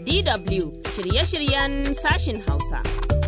DW shirye-shiryen sashin Hausa.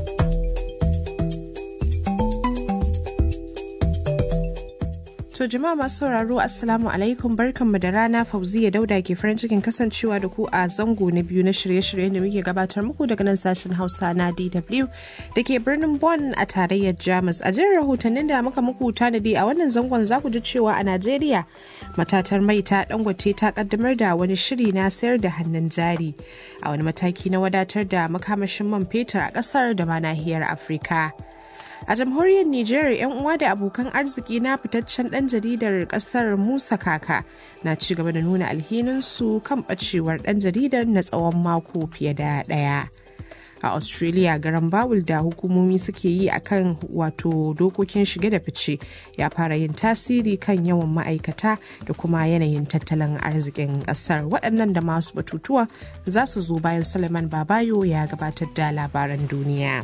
To jama'a masu sauraro Assalamu alaikum barkanmu da rana Fauziya Dauda ke farin cikin kasancewa da ku a zango na biyu na shirye-shiryen da muke gabatar muku daga nan sashen Hausa na DW da ke birnin Bonn a tarayyar Jamus. A jin rahotannin da muka muku tanadi a wannan zangon za ku ji cewa a Najeriya matatar mai ta dangote ta kaddamar da wani shiri na sayar da hannun jari a wani mataki na wadatar da makamashin man fetur a kasar da ma nahiyar Afirka. a jamhuriyar niger yan uwa da abokan arziki na fitaccen dan jaridar kasar musa kaka na ci gaba da nuna alhininsu kan bacewar dan jaridar na tsawon mako fiye da daya a australia garan bawul da hukumomi suke yi akan wato dokokin shige da fice ya fara yin tasiri kan yawan ma'aikata da kuma yanayin tattalin arzikin kasar waɗannan da masu batutuwa za su zo bayan suleiman babayo ya gabatar da labaran duniya.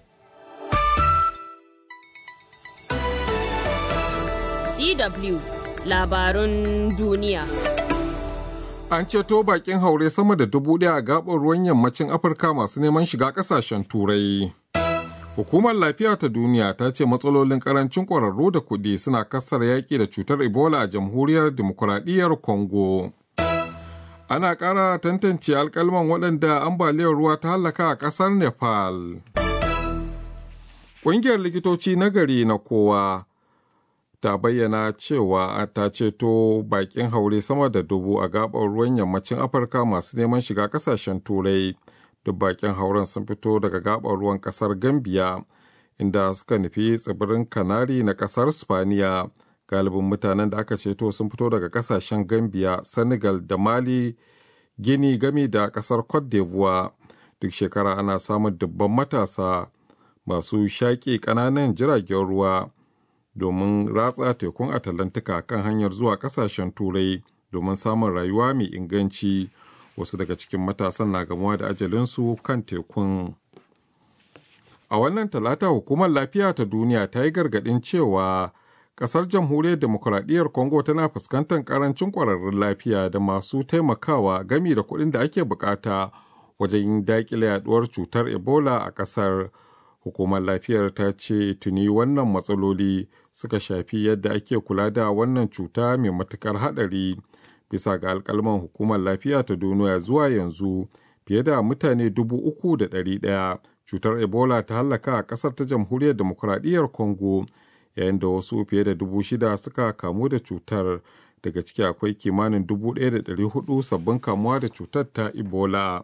DW labarun duniya. An ceto bakin haure sama da dubu ɗaya a gaɓar ruwan yammacin Afirka masu neman shiga ƙasashen Turai. Hukumar Lafiya ta Duniya ta ce matsalolin ƙarancin ƙwararru da kuɗi suna kassar yaƙi da cutar Ebola a Jamhuriyar Dimokuraɗiyyar Congo. Ana ƙara tantance alƙalman waɗanda ambaliyar ruwa ta hallaka a ƙasar Nepal. Ƙungiyar likitoci na gari na kowa ta bayyana cewa ta ceto bakin haure sama da dubu a gabar ruwan yammacin afirka masu neman shiga kasashen turai duk bakin hauren sun fito daga gabar ruwan kasar gambia inda suka nufi tsibirin kanari na kasar spaniya galibin mutanen da aka ceto sun fito daga kasashen gambia senegal da mali gini gami da kasar cote d'ivoire duk shekara ana samun dubban matasa masu shaƙi ƙananan jiragen ruwa domin ratsa tekun atalantika kan hanyar zuwa kasashen turai domin samun rayuwa mai inganci wasu daga cikin matasan na gamuwa da ajalinsu kan tekun a wannan talata hukumar lafiya ta duniya ta yi gargadin cewa kasar jamhuriyar demokuraɗiyyar congo tana fuskantar karancin kwararrun lafiya da masu taimakawa gami da kuɗin da ake bukata wajen daƙile yaduwar cutar ebola a ƙasar hukumar lafiyar ta ce tuni wannan matsaloli suka shafi yadda ake kula da wannan cuta mai matukar haɗari bisa ga alkalman hukumar lafiya ta duniya zuwa yanzu fiye da mutane dubu uku da ɗari ɗaya cutar ebola ta hallaka a ƙasar ta jamhuriyar demokuraɗiyyar congo yayin da wasu fiye da dubu shida suka kamu da cutar daga ciki akwai kimanin dubu ɗaya da ɗari hudu sabbin kamuwa da cutar ta ebola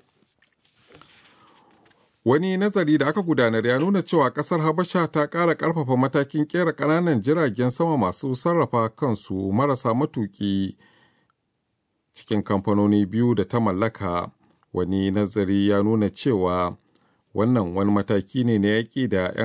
Wani nazari da aka gudanar ya nuna cewa kasar Habasha ta ƙara ƙarfafa matakin ƙera ƙananan jiragen sama masu sarrafa kansu marasa matuƙi cikin kamfanoni biyu da ta mallaka. Wani nazari ya nuna cewa wannan wani mataki ne na yaƙi da 'yan